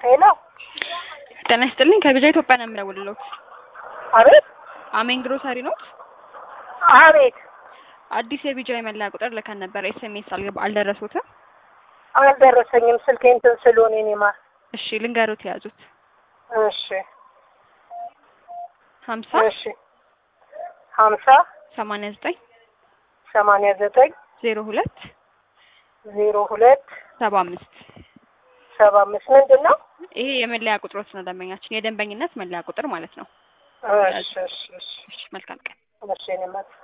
ሄሎ ጤና ይስጥልኝ ከቢጃ ኢትዮጵያ ነው የምደውልልዎት። አቤት አሜን ግሮሰሪ ኖት? አቤት አዲስ የቢጃ የመለያ ቁጥር ልከን ነበር። ኤስኤምኤስ አልገባ አልደረሱትም? አልደረሰኝም። ስልኬ እንትን ስለሆነ እኔ ማ እሺ ልንገሩት የያዙት እሺ ሀምሳ እሺ ሀምሳ ሰማንያ ዘጠኝ ሰማንያ ዘጠኝ ዜሮ ሁለት ዜሮ ሁለት ሰባ አምስት ሰባ አምስት ምንድን ነው? ይሄ የመለያ ቁጥሮች ነው ደንበኛችን የደንበኝነት መለያ ቁጥር ማለት ነው። እሺ እሺ እሺ እሺ መልካም ቀን። እሺ እኔ ማ